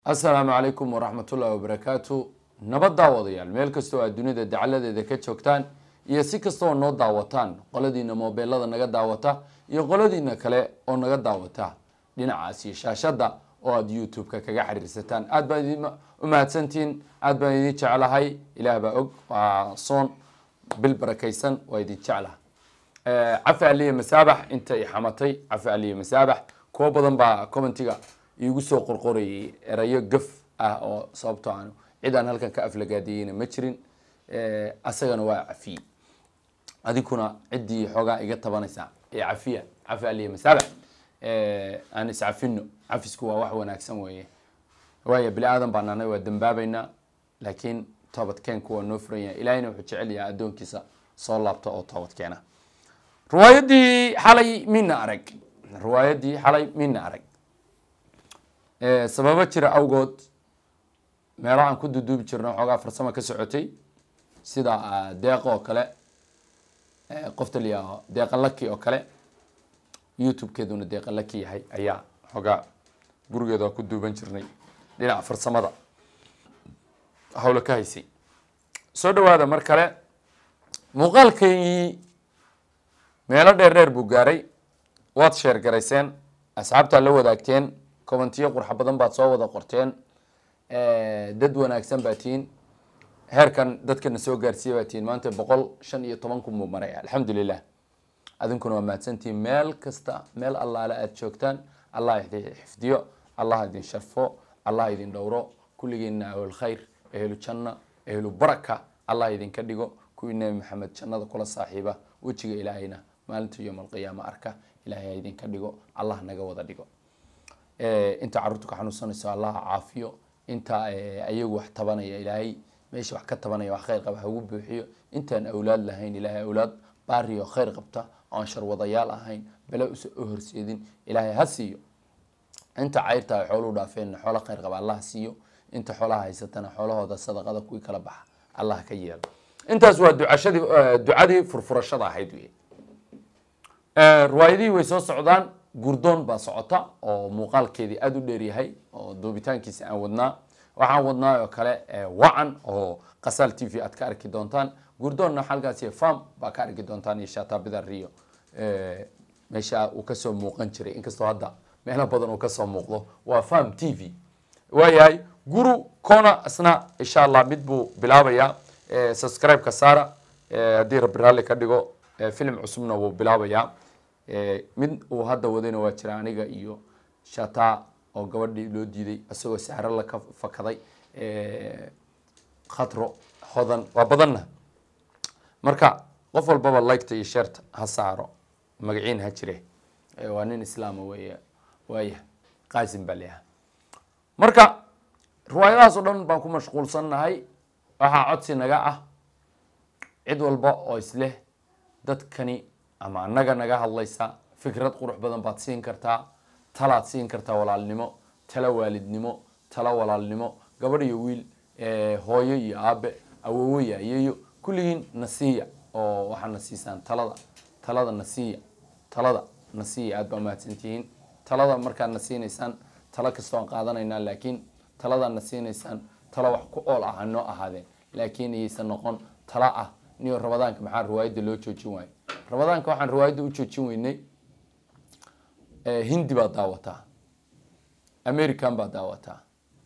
asalaamu calaykum waraxmatullahi wabarakaatu nabad daawadayaal meel kastoo aad dunida dacaladeeda ka joogtaan iyo si kastoo noo daawataan qoladiina moobeelada naga daawata iyo qoladiina kale oo naga daawata dhinacaas iyo shaashada oo aada youtube-ka kaga xiriirsataan aad baan idin u mahadsantihiin aad baan idin jeclahay ilaah baa og waa soon bil barakaysan waa idin jeclaha cafi aliya masaabax inta i xamatay cafi aliya masaabax kuwo badan baa commentiga iigu soo qorqorayay erayo gaf ah oo sababtoo aan cid aan halkan ka aflagaadiyeyna ma jirin asagana waa cafiyey adinkuna ciddii xoogaa iga tabanaysa ee cafiya cafi aliya masaabax aan iscafino cafisku waa wax wanaagsan weeye waaya bini aadan baa nahnay waa dambaabaynaa laakiin toobadkeenku waa noo furan yahay ilahayna wuxuu jecel yahay addoonkiisa soo laabta oo toobadkeena riwaayadii xalay mina arag riwaayadii xalay mina arag sababo jira awgood meelo aan ku duduubi jirno xoogaa farsamo ka socotay sida deeqa oo kale qofta layaaho deeqa laki oo kale youtube-keeduna deeqa laki yahay ayaa xoogaa gurigeeda waa ku duuban jirnay dhinaca farsamada hawlo ka haysay soo dhawaada mar kale muuqaalkaygii meelo dheer dheer buu gaaray waad sheer garayseen asxaabtaa la wadaagteen commentiyo qurxa badan baad soo wada qorteen dad wanaagsan baa tihiin heerkan dadkana soo gaarsiiya baa tihiin maanta boqol shan iyo toban kun buu maray alxamdulilah adinkuna waa mahadsantihiin meel kasta meel allaale aada joogtaan allah idin xifdiyo allah idin sharfo allah idin dhowro kulligiina ahlul khayr ehlu janna ehlu baraka allah idinka dhigo kuwii nebi maxamed jannada kula saaxiiba wejiga ilaahayna maalinta yowm alqiyaama arka ilahay ha idinka dhigo allah naga wada dhigo inta carruurta ka xanuunsanayso allah caafiyo inta ayagu wax tabanaya ilaahay meesha wax ka tabanaya wax khayr qaba hagu buuxiyo intaan awlaad lahayn ilaahay awlaad baariyo khayr qabta oan sharwadayaal ahayn bale usa u horseedin ilaahay ha siiyo inta cayrta ay xooluhu dhaafeenna xoolo khayr qaba allah siiyo inta xoolaha haysatana xoolahooda sadaqada kuwii kala baxa allah ka yeelo intaas waa ducashadii ducadii furfurashada ahayd wey riwaayadihii way soo socdaan gurdoon baa socota oo muuqaalkeedii aada u dheeryahay oo duubitaankiisa aan wadnaa waxaan wadnaa oo kale wacan oo qasaal t v aad ka arki doontaan gurdoonna halkaasi farm baa ka arki doontaan iyo shatabida rio meesha uu kasoo muuqan jiray inkastoo hadda meelo badan uu kasoo muuqdo waa farm t v waayahay guru cona isna insha allah mid buu bilaabayaa subscribe-ka saara haddii rabbi raalli ka dhigo film cusubna wuu bilaabayaa mid uu hadda wadayna waa jira aniga iyo shata oo gabadhii loo diiday isagoo sahro la ka fakaday khatro hodan waa badanna marka qof walbaba liketa iyo sheerta ha saaro magaciin ha jire waa nin islaama wey waaya qaasim baa leeyaha marka riwaayadahaas oo dhan baan ku mashquulsannahay waxaa codsi naga ah cid walba oo isleh dadkani ama annaga naga hadlaysa fikrad qurux badan baad siin kartaa talaad siin kartaa walaalnimo tala waalidnimo tala walaalnimo gabadh iyo wiil hooyo iyo aabe awowo iyo ayeeyo kulligiin nasiiya oo waxaa na siisaan talada talada nasiiya talada nasiiya aad baa mahadsantihiin talada markaad na siinaysaan talo kastoo aan qaadanaynaa laakiin taladaad na siinaysaan talo wax ku ool ah hanoo ahaadeen laakiin iyaysan noqon talo ah niyo rabadaanka maxaa riwaayadda loo joojin waayo rabadaanka waxaan riwaayadda u joojin weynay hindi baad daawataa american baad daawataa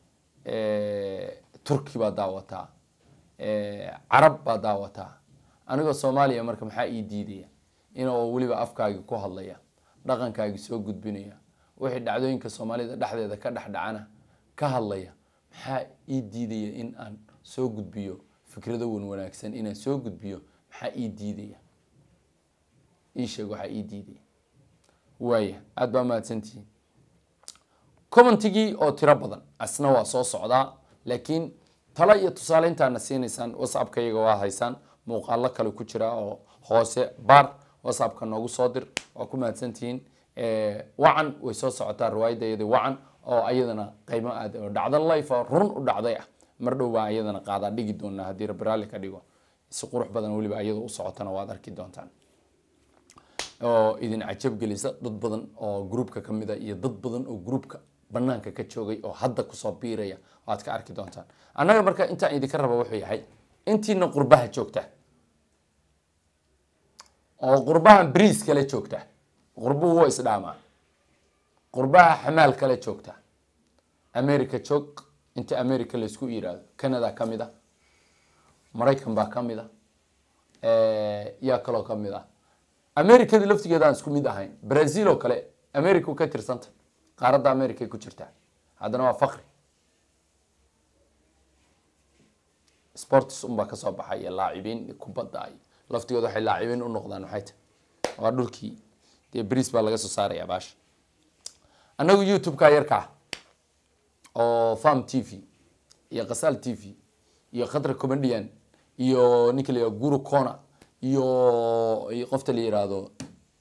turki baad daawataa carab baad daawataa anigoo soomaaliya marka maxaa ii diidaya inoo weliba afkaagi ku hadlaya dhaqankaagi soo gudbinaya wixii dhacdooyinka soomaalida dhexdeeda ka dhexdhacana ka hadlaya maxaa ii diidaya in aan soo gudbiyo fikrado wan wanaagsan inaan soo gudbiyo maxaa ii diidaya ii sheeg waxaa ii diidaya waaya aada baa mahadsantihiin commentigii oo tiro badan asna waa soo socdaa laakiin talo iyo tusaale intaana siinaysaan whatsappka iyaga waa haysaan muuqaalo kale ku jira oo hoose baar whatsappka noogu soo dir waa ku mahadsantihiin wacan way soo socotaa riwaayadda iyada wacan oo ayadana qaymo aad oo dhacdo life oo run u dhacday ah mar dhow baa ayadana qaadaa dhigi doonaa haddii rabbi raalli ka dhigo si qurux badan weliba ayada u socotana waad arki doontaan oo idin cajab gelisa dad badan oo groupka ka mid a iyo dad badan oo groupka banaanka ka joogay oo hadda kusoo biiraya oo aad ka arki doontaan annaga marka intaan idinka raba wuxuu yahay intiina qurbaha joogta oo qurbahan briis kale joogta qurbuhu waa isdhaamaa qurbaha xamaal kale joogta america joog inta america laysku yiraahdo canada ka mid a maraykan baa ka mid a yaa kaloo ka mid ah americadii laftigeeda aan isku mid ahayn brazil oo kale america ka tirsanta qaaradda america ay ku jirtaa haddana waa fakri sports unbaa kasoo baxay iyo laacibiin kubadda ay laftigooda waxay laacibiin u noqdaan maxay tahay waa dhulkii dee bris baa laga soo saaraya baasha annagu youtube-ka yarkaa oo farm t v iyo kasaal t v iyo khadra comedian iyo ninka la yihahdo guru cona iyo iyo qofta la yihahdo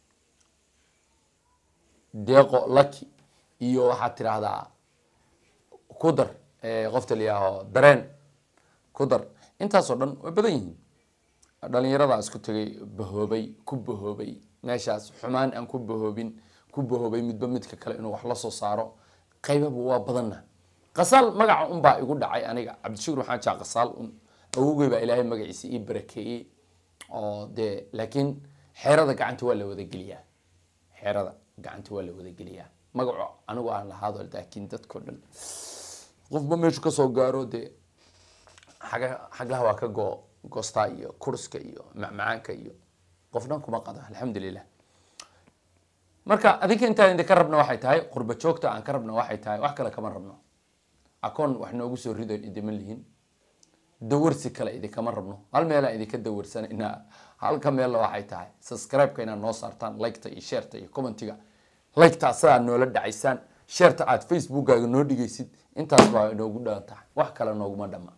deeqo lucky iyo waxaad tidhaahdaa kudar qofta la yihahdo dareen kudar intaasoo dhan way badan yihiin dhalinyarada isku tegay bahoobay ku bahoobay meeshaas xumaan aan ku bahoobin ku bahoobay midba midka kale inuu wax la soo saaro qaybaba waa badanna qasaal magaca unbaa igu dhacay aniga cabdishukur waxaan jaa qasaal un awogey baa ilaahay magaciisa ii barakeeyey oo dee laakiin xeerada gacanta waa la wadageliyaa xeerada gacanta waa la wadageliyaa magaco anigu aan lahaado laakiin dadkao dhan qofba meeshu kasoo gaaro dee xaga xaglaha waa ka go goostaa iyo kurska iyo macmacaanka iyo qof dhan kuma qado alxamdulilah marka adinka intaan idinka rabna waxay tahay qurba joogta aan ka rabna waxay tahay wax kale kama rabno akoon wax noogu soo rido idima lihin dawarsi kale idinkama rabno hal meelaan idinka dawarsanayna halka meella waxay tahay subscribe-ka inaad noo saartaan liketa iyo shareta iyo commentiga liketa asagaa noola dhacaysaan shareta aad facebookkaaga noo dhigaysid intaas baa inoogu dhan tahay wax kale nooguma dhama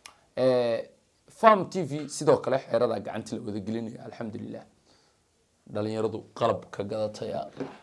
farm t v sidoo kale xeerada gacanti la wadagelinaya alxamdulilah dhalinyaradu qalab ka gadataya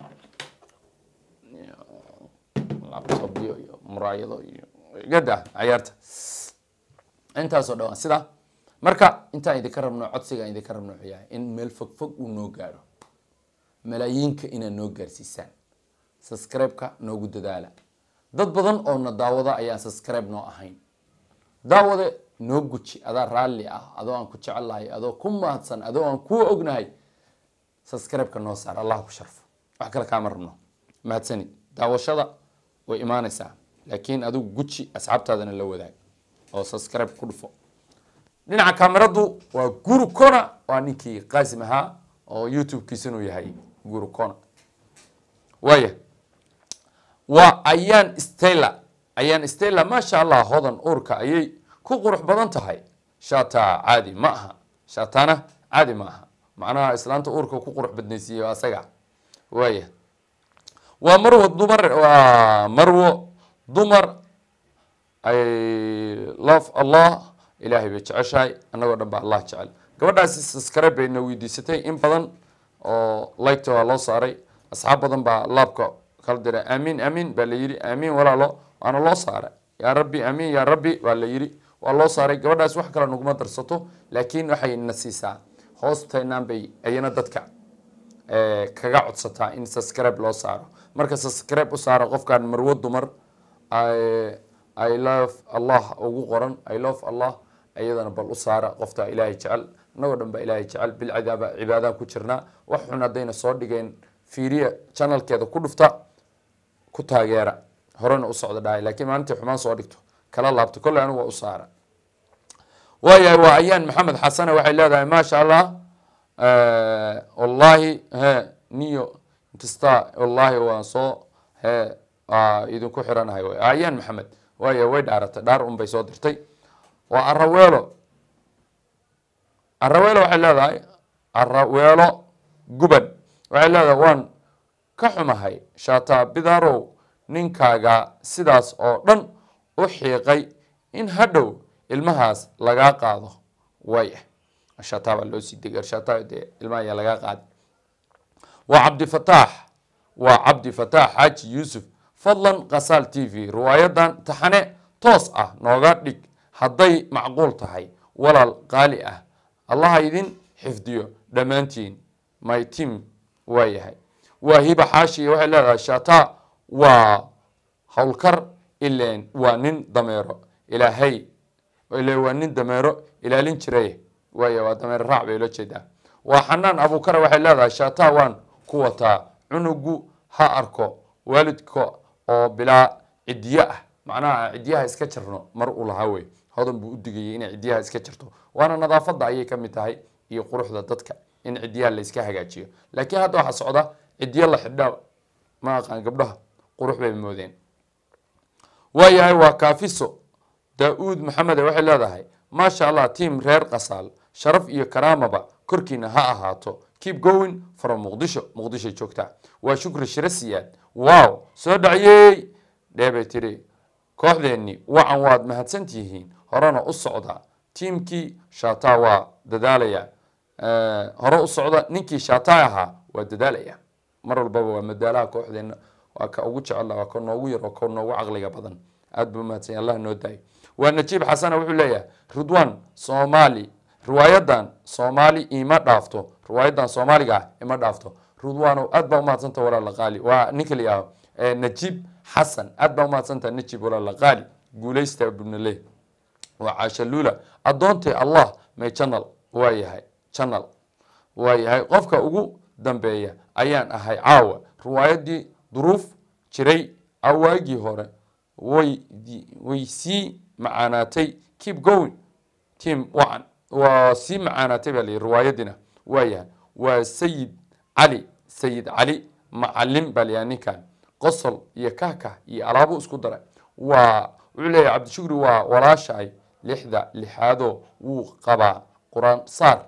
laptopyo iyo muraayado iyo gada cayaarta intaasoo dhawaan sidaa marka intaan idinka rabno codsigaan idinka rabno wuxuu yahay in meel fog fog uu noo gaaro malaayiinka inaad noo gaarsiisaan subscribe-ka noogu dadaala dad badan oo na daawada ayaan subscribe noo ahayn daawade noo guji adaa raalli ah adoo aan ku jecelahay adoo ku mahadsan adoo aan kuu ognahay subscribe-ka noo saar allah ku sharfo wax kale kaama rabno mahadsanid daawashada way imaanaysaa laakiin adigu guji asxaabtaadana la wadaag oo subscribe ku dhufo dhinaca kameradu waa guru cona waa ninkii qaasim ahaa oo youtube-kiisa inuu yahay guru cona waaya waa ayaan stella ayaan stella maasha allah hodan uurka ayay ku qurux badan tahay shata caadi ma aha shatana caadi ma aha macnaha islaanta uurka ku qurux badnaysiiye asaga waaya waa marwo dumar waa marwo dumar ay love allah ilaahay bay jeceshahay annagoo dhan ba allah jecel gabadhaasi subscribe bayna weydiisatay in badan oo liketa waa loo saaray asxaab badan baa laabka kala diray amiin amiin baa la yidhi amiin walaalo waana loo saaray yaa rabbi amiin yaa rabbi baa la yidhi waa loo saaray gabadhaas wax kale naguma darsato laakiin waxay na siisaa hoosteynaan bay ayana dadka kaga codsataa in subscribe loo saaro marka subscribe u saara qofkaan marwo dumar i love allah ugu qoran i love allah iyadana bal u saara qofta ilaahay jecel annagoo dhan baa ilaahay jecel bilcidaaba cibaadaan ku jirnaa wax xun haddayna soo dhigeen fiiriya channelkeeda ku dhufta ku taageera horena u socda dhahay laakiin maalintii xumaan soo dhigto kala laabto kolley anigu waa u saara waayahay waa ayaan maxamed xasane waxay leedahay maasha allah wallahi he niyo inkasta wallahi waan soo he idinku xiranahay wy ayaan maxamed waaya way dhaaratay dhaar un bay soo dirtay waa araweelo araweelo waxay leedahay araweelo guban waxay leedahay waan ka xumahay shaataa bidarow ninkaaga sidaas oo dhan u xiiqay in hadhow ilmahaas lagaa qaado waaya shaataa baa loo sii degay shaataa dee ilmaha ayaa lagaa qaadi waa cabdifataax waa cabdifataax xaaji yuusuf fadlan kasaal t v riwaayadan taxane toos ah nooga dhig hadday macquul tahay walaal qaali ah allaha idin xifdiyo dhammaantiin my team waa yahay waa hiba xaashi waxay leedahay shata waa howlkar ileen waa nin dameero ilaahay ile waa nin dameero ilaalin jiray waaya waa dameero raac bay loo jeedaa waa xanaan abuukara waxay leedahay shaataa waan ku wataa cunugu ha arko waalidka oo bilaa cidiye ah macnaha cidiyaha iska jarno mar uu lahaa wey hodan buu u digayay inay cidiyaha iska jarto waana nadaafada ayay ka mid tahay iyo quruxda dadka in cidiyaha la iska hagaajiyo laakiin hadda waxaa socda cidiyo la xidhaa ma aqaan gabdhaha qurux bay moodeen waayahay waa kaafiso daa-uud maxamed waxay leedahay maasha allah tiam reer qasaal sharaf iyo karaamaba korkiina ha ahaato keep going from muqdisho muqdishoy joogtaa waa shukri shiro siyaad wow soo dhaciyey dheebay tiri kooxdeenni wacan waad mahadsantihiin horena u socda tiimkii shaataa waa dadaalaya hore u socda ninkii shaataa ahaa waa dadaalaya mar walbaba waa madaalaha kooxdeenna waa ka ugu jecel waa ka noogu yar oo ka noogu caqliga badan aad buu umahadsanya allah noo daayo waa najiib xasana wuxuu leeyahay ridwan soomaali riwaayadan soomaali ima dhaafto riwaayadan soomaaliga ah ima dhaafto ridwanow aad baa umahadsanta walaala qaali waa ninka la yihaaho najiib xasan aad baa umahadsanta najiib walaala qaali guuleysta bunale waa caasha luula addoontay allah may channel waa yahay channel waa yahay qofka ugu dambeeya ayaan ahay caawa riwaayadii duruuf jiray awaagii hore way way sii macaanaatay keep going team wacan waa sii macaanaatay baa layihi riwaayadiina waa yahay waa sayid cali sayid cali macalin baa layahay ninkan qosol iyo kahkah iyo alaabo isku daray waa wuxuu leeyahay cabdishukri waa walaashaay lixda lixaadoo wuu qabaa qur-aan saar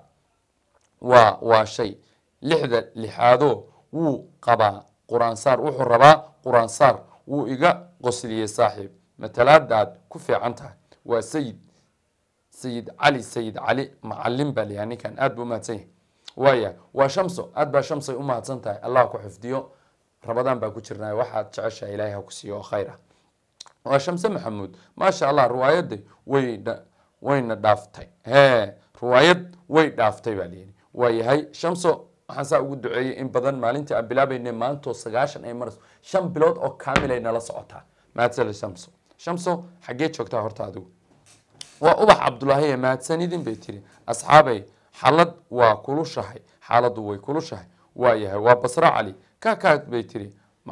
waa waa shay lixda lixaadoo wuu qabaa qur-aan saar wuxuu rabaa qur-aan saar wuu iga qosliyey saaxiib matalaadaad ku fiican tahay waa sayid sayid cali sayid cali macalin baa layahay ninkan aad buu umahadsan yahay waaya waa shamso aad baa shamsay u mahadsan tahay allah ku xifdiyo rabadaan baa ku jirnay waxaad jeceshaha ilaahay ha ku siiyo oo khayr ah waa shamse maxamuud maasha allah riwaayadda way wayna dhaaftay he riwaayad way dhaaftay baa layihi waa yahay shamso waxaan saa ugu duceeyey in badan maalintii aan bilaabayna maantoo sagaashan ay marayso shan bilood oo kaamil ay nala socotaa mahadsale shamso shamso xaggee joogtaa horta adigu waa ubax cabdulaahi mahadsanidin bay tiri asxaabay xalad waa kulushahay xaaladdu way kulushahay waa yahay waa basra cali kakaad bay tiri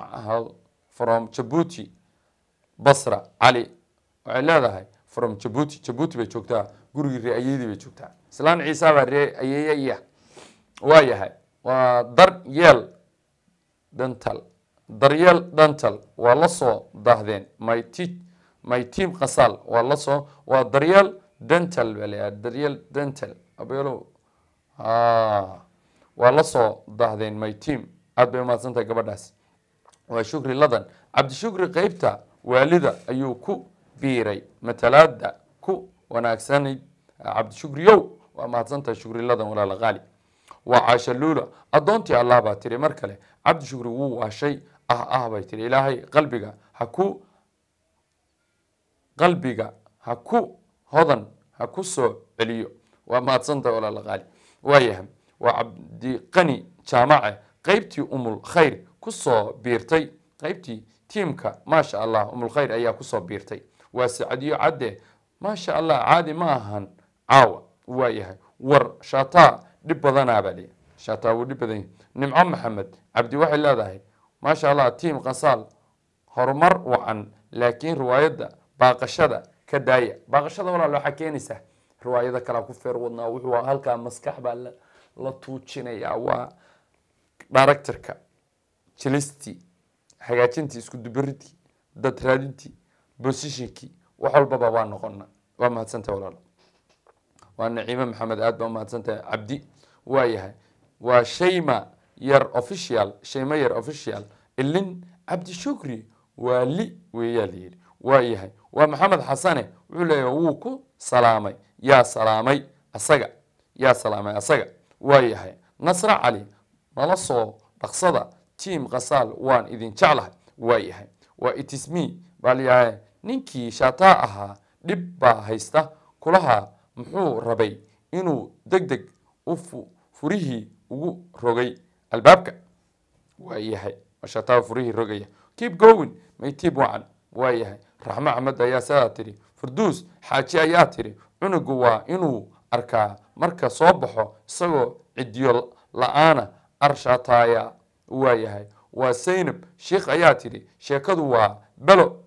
from jabuuti basra cali waxay leedahay from jabuuti jabuuti bay joogtaa gurigii ree ayeydii bay joogtaa islaan ciisa baa ree ayeeyaya waa yahay waa dar yeel dental daryeel dental waa la soo daahdeen my t my team qasaal waa la soo waa daryeel dental baa layahay daryeel dental abeelo waa la soo daahdeen my team aad bay umahadsan tahay gabadhaas waa shukri ladan cabdishukri qeybta waalida ayuu ku biiray matalaada ku wanaagsanayd cabdishukriyow waa mahadsantahay shukri ladan walaala qaali waa caasha luula addoontii allah baa tiri mar kale cabdishukri wuu waashay ah ah bay tiri ilaahay qalbiga ha ku qalbiga ha ku hodan ha ku soo celiyo waa mahadsantahay walaala qaali waayahay waa cabdiqani jaamace qeybtii umul khayr kusoo biirtay qeybtii tiimka maasha allah umul khayr ayaa kusoo biirtay waa sacadiyo cadde maasha allah caadi ma ahan caawa waa yahay war shataa dhib badanaa baa leeyahy shataa wuu dhib badan yahay nimco maxamed cabdi waxay leedahay maasha allah tiim qasaal horumar wacan laakiin riwaayadda baaqashada ka daaya baaqashada walaal waxaa keenaysaa riwaayada kalea ku feer wadnaa wuxuu halkaa maskax baa la tuujinayaa waa directorka jilistii hagaajintii isku dubaridkii dad raadintii bosishinkii wax walbaba waa noqona waa mahadsantahay walaal waa naciime maxamed aad baa umahadsantahay cabdi waa yahay waa shayma yar official shayma yar official ilin cabdi shukri waa li weeyaa layidhi waa yahay waa maxamed xasane wuxuu leeyahay wuu ku salaamay yaa salaamay asaga yaa salaamay asaga waa yahay nasre cali nala soo dhaqsada tiam kasaal waan idin jeclahay waa yahay waa itismi baa layahay ninkii shaataa ahaa dhib baa haysta kulaha muxuu rabay inuu deg deg u furihii ugu rogay albaabka waa yahay shaataa furihii rogaya keep going may tiib wacan waayahay raxmo axmed ayaa sidaa tidhi farduus xaaji ayaa tidhi cunugu waa inuu arkaa marka soo baxo isagoo cidiyo la-aana arshataaya waayahay waa saynab sheikh ayaa tidhi sheekadu waa belo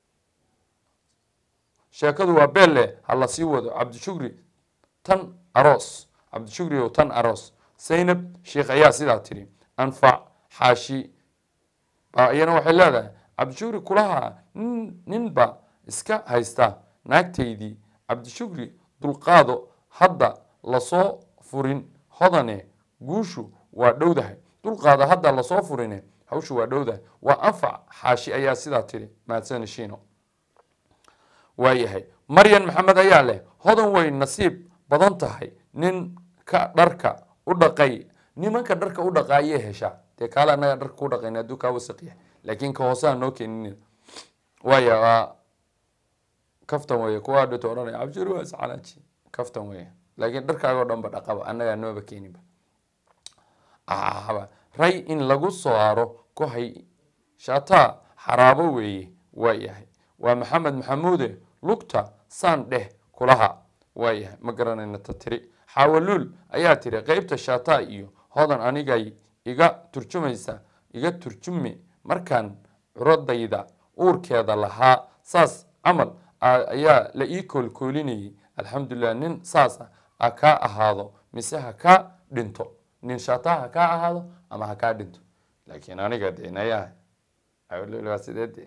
sheekadu waa belle ha la sii wado cabdishukri tan aroos cabdishukri o tan aroos saynab sheikh ayaa sidaa tidhi anfac xaashi iyana waxay leedahay cabdishukri kulaha nin ninba iska haysta naagtaydii cabdishukri dulqaado hadda lasoo furin hodane guushu waa dhowdahay dulqaado hadda lasoo furine hawshu waa dhowdahay waa anfac xaashi ayaa sidaa tidhi mahadsani shiino waayahay maryan maxamed ayaa leh hodan way nasiib badan tahay nin ka dharka u dhaqay nimanka dharka u dhaqa ayay heshaa dee kaale annaga dharka ku dhaqayn hadduu kaa wasaqyahay laakiin ka hooseha noo keenin waaya waa kaftan weye kuwa dhito odhanaya cabshir waa iscalaaji kaftan weye laakiin dharkaagoo dhan ba dhaqaba annagaa nooba keeninba ahaba ray in lagu soo aro kohay shataa xaraabo weeye waa yahay waa maxamed maxamuude lugta saan dheh kulaha waa yahay ma garanayna ta tiri xaawaluul ayaa tiri qeybta shataa iyo hodan anigay iga turjumaysa iga turjume markaan curadayda uurkeeda lahaa saas camal ayaa la ii koolkoolinayay alxamdulilah nin saas ah ha kaa ahaado mise ha kaa dhinto nin shataa ha kaa ahaado ama ha kaa dhinto laakiin aniga de nayaa waa sidee de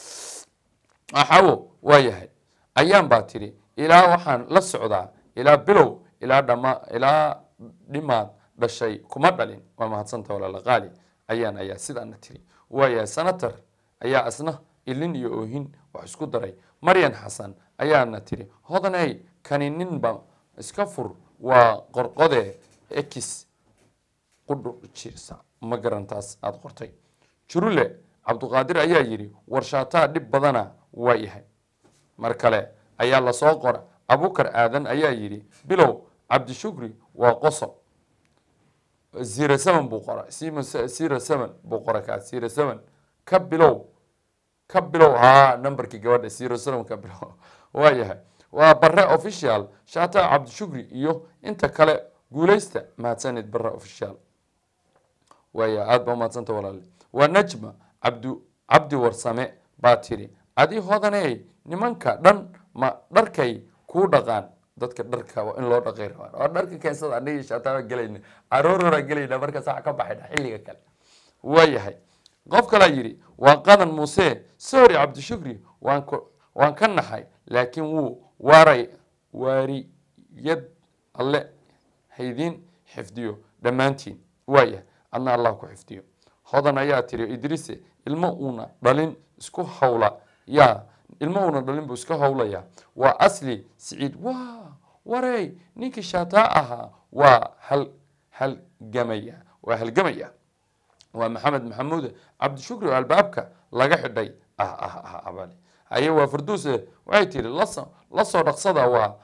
axawo waa yahay ayaan baa tidhi ilaa waxaan la socdaa ilaa bilow ilaa dhama ilaa dhimaad dhashay kuma dhalin waa mahadsanta walaala qaali ayaan ayaa sidaana tiri waayahay sanatar ayaa asna ilin iyo oohin wax isku daray maryan xasan ayaana tiri hodaney kani ninba iska fur waa qorqode ex qudhujirsa ma garantaas aada qortay jurule cabduqaadir ayaa yidhi warshaataa dhib badana waa yahay mar kale ayaa lasoo qora abukar aadan ayaa yidhi bilow cabdishukri waa qosob zero seven buu qora zero seven buu qora kaa zero seven ka bilow ka bilow haa numberkii gabadha zero seven ka bilow waa yahay waa bare official shaata cabdishukri iyo inta kale guuleysta mahadsanid bare official waaya aada baa umahadsanta walaale waa najma cabdu cabdi warsame baa tiri adi hodaney nimanka dhan ma dharkay kuu dhaqaan dadka dharka waa in loo dhaqay rabaan waa dharka keensada anigii shaataaba gelayna aroorora gelayna marka sax ka baxayna xilliga kale waayahay qof kalaa yidhi waa qadan muuse sorry cabdishukri waan k waan ka naxay laakiin wuu waaray waariyad alle haydiin xifdiyo dhammaantiin waayahay adna allah ku xifdiyo hodan ayaa tiri idriise ilmo uuna dhalin isku hawla yaa ilmo uuna dhalin buu iska hawlayaa waa asli siciid wa warey ninkii shaataa ahaa waa hal halgamaya waa halgamaya waa maxamed maxamuud cabdishukri oo albaabka laga xidhay ah ah ah abale haye waa farduuse waxay tiri laso lasoo dhaqsada waa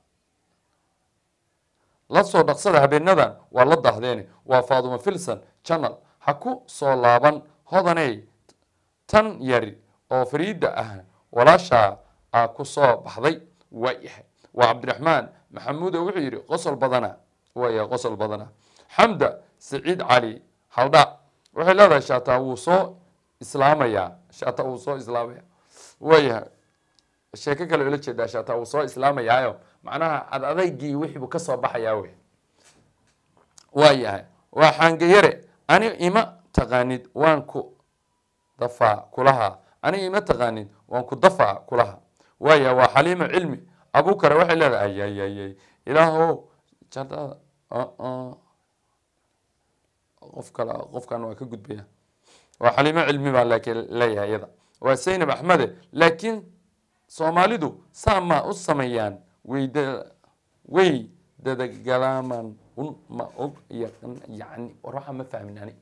lasoo dhaqsada habeenadan waa la dahdeene waa faaduma filson channel ha ku soo laaban hodaney tan yari oo fariida ah walaashaa a ku soo baxday waa yahay waa cabdiraxmaan maxamuud oo wuxuu yidhi qosol badana waaya qosol badana xamda saciid cali haldha waxay leedahay shaataa wuu soo islaamayaa shaataa wuu soo islaamaya waayahay sheeko kale ula jeedaa shaataa wuu soo islaamayaayo macnaha ad adaygii wixii buu kasoo baxayaa wey waa yahay waa xaangayare ani ima taqaanid waan ku dafaa kulaha ani ima taqaanid waan ku dafaa kulaha waaya waa xaliimo cilmi abukare waxay leedahay ayayayay ilaaho jadada qof kale qofkan waa ka gudbaya waa xaliimo cilmi baa laakiin leeyahay iyada waa saynab axmede laakiin soomaalidu saa ma u sameeyaan weyda way dadagalaman un ma og yani war waxaa ma fahmin ani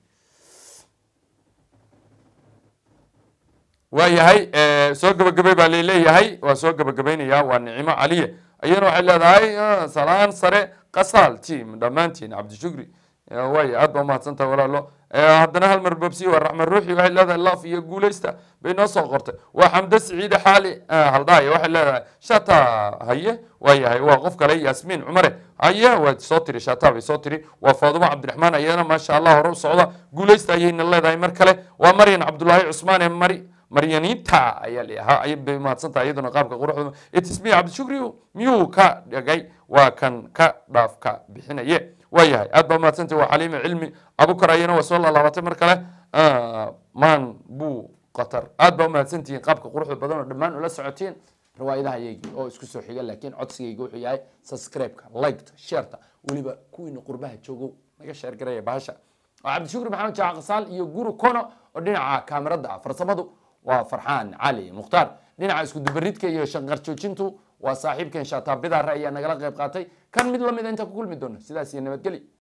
waa yahay soo gabagabay baa laleeyahay waa soo gabagabaynaya waa nicimo caliye iyana waxay leedahay salaan sare qasaal team dhammaantiin cabdishukri waay aad baa umahadsantaha walaalo haddana hal mar babsi waa raxmed ruuxi waxay leedahay laf iyo guuleysta bay noo soo qortay waa xamde siciide xaali haldhaaya waxay leedahay shata haye waa yahay waa qof kale yaasmiin cumare haye waa soo tiri shata bay soo tiri waa faadumo cabdiraxmaan ayadana maasha allah hore u socda guuleysta ayayna leedahay mar kale waa maryan cabdulaahi cusmaan ee mari maryanita ayaa lahaa ayay bay mahadsantahay iyaduna qaabka quruxda etismiya cabdishukri miyuu ka dhigay waa kan ka dhaafka bixinaye waayahay aad baa mahadsantahay waa xaliime cilmi abukar ayana waa soo laalaabatay mar kale maan buu qatar aad baa umahadsantihiin qaabka quruxda badan oo dhammaan ula socotiin riwaayadaha yaygii oo isku soo xiga laakiin codsigayga wuxuu yahay subscribe-ka liketa shareta weliba kuwiina qurbaha joogo naga sheer garaya bahasha waa cabdishukri maxamed jaac qasaal iyo guru kono oo dhinaca kaamirada ah farsamadu waa farxaan cali mukhtaar dhinaca isku dubaridka iyo shanqar joojintu waa saaxiibkan shaataabidare ayaa nagala qayb qaatay kan mid lamida inta ku kulmi doona sidaas iyo nabadgeli